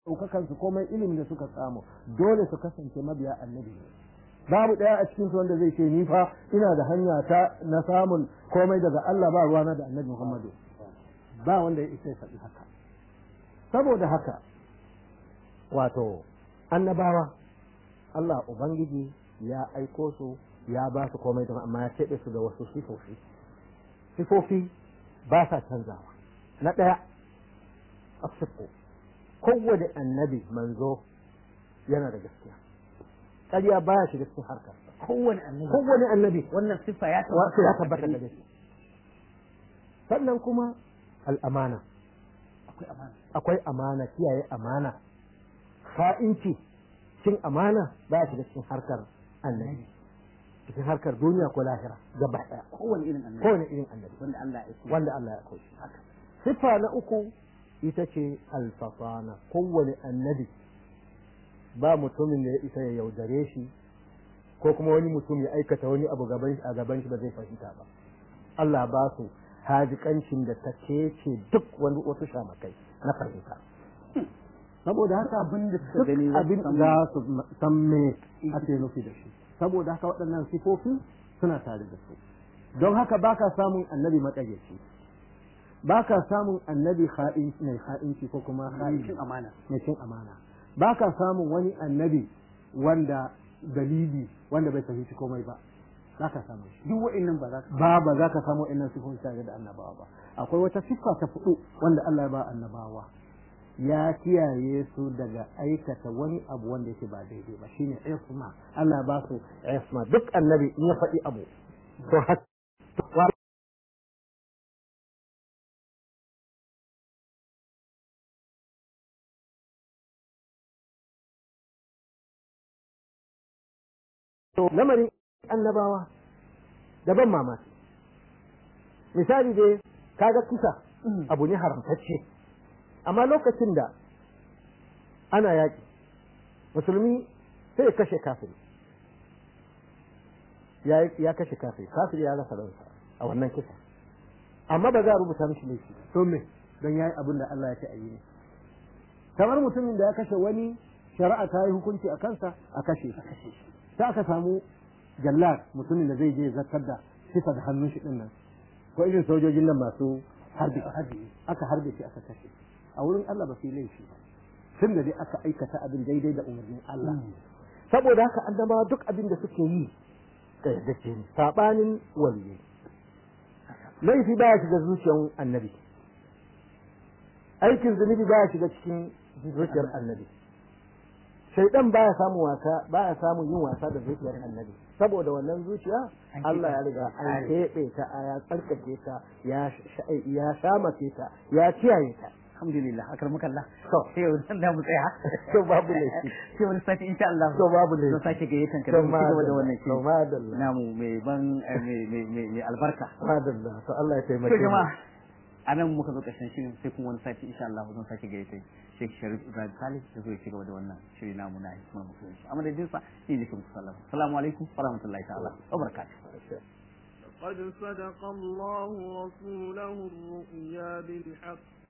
ɗaukakan su komai ilimin da suka samu dole su kasance mabiya annabi ne babu ɗaya a cikin su wanda zai ce ni fa ina da hanya ta na samun komai daga Allah ba ruwana da annabi Muhammadu ba wanda ya isa ya faɗi haka saboda haka wato annabawa Allah ubangiji ya aiko su ya ba su komai da amma ya keɓe su da wasu sifofi sifofi ba sa canzawa na ɗaya asifo kowane annabi manzo yana da gaskiya ƙarya baya shiga cikin harkar kowane annabi kowane annabi wannan siffa ya wato ya tabbata tabbata da gaskiya sannan kuma al'amana akwai amana akwai amana kiyaye amana fa'inci cin amana baya shiga cikin harkar annabi cikin harkar duniya ko lahira gaba ɗaya kowane irin annabi kowane irin annabi wanda Allah ya aiko wanda Allah ya koshi siffa na uku ita ce alfasana kowane annabi ba mutumin da ya isa ya yaudare shi ko kuma wani mutum ya aikata wani abu gaban a gaban shi ba zai fahimta ba Allah ba su hajikancin da ta kece duk wani wasu shamakai na fahimta saboda haka abin da suka duk gani za su abin san- za su san me ake nufi da shi saboda haka waɗannan sifofi suna tare da su don haka baka samun annabi maƙaryaci baka samun annabi ha'in mai ha'inci ko kuma ha'in cin amana mai cin amana baka samun wani annabi wanda dalili wanda bai fahimci komai ba za ka samu shi duk wa'annan ba za ka ba ba za ka samu innan sifofi tare da annabawa ba akwai wata siffa ta fudu wanda Allah ya ba annabawa ya kiyaye su daga aikata wani abu wanda yake ba daidai ba shine isma Allah ba su isma duk annabi in ya faɗi abu to haka to lamarin annabawa daban mamaki misali dai kaga kisa abu ne haramtacce amma lokacin da ana yaƙi musulmi sai ya kashe kafiri ya ya kashe kafiri kafiri ya rasa ransa a wannan kisa amma ba za a rubuta mishi laifi to me don yayi abin da Allah ya ce a yi ne kamar mutumin da ya kashe wani shari'a ta yi hukunci a kansa a kashe shi sai aka samu jallar mutumin da zai je zartar da sifa da hannun shi din nan ko irin sojojin nan masu harbi harbi aka harbe shi aka kashe a wurin Allah ba su yi laifi ba tun da dai aka aikata abin daidai da umarnin Allah saboda haka annabawa duk abin da suke yi da ke ne sabanin waliyi laifi baya shiga zuciyar annabi aikin zunubi baya shiga cikin zuciyar annabi shaidan baya samun wasa baya samun yin wasa da zuciyar annabi saboda wannan zuciya An Allah ya keɓe riga ta, an an keɓe ta ya tsarkake ta ya sha- ya shamace ta ya kiyaye ta alhamdulillah akar muka Allah to sai yau dan da mu tsaya to babu laifi sai wani sati insha Allah to babu laifi zan sake gayyatan ka to da mu ci gaba da wannan to shi madalla namu mai ban eh, mai mai mai mai albarka madalla to Allah ya taimake to mu jama'a a nan muka zo ƙarshen shirin sai kuma wani sati insha Allah zan sake gayyata Sheikh Sharif Ibrahim Salih da zai ci gaba da wannan shiri namu na hikimar musulunci a madadin sa ni ne kuma sallama assalamu alaikum wa rahmatullahi ta'ala wa barakatuh قد صدق الله رسوله الرؤيا بالحق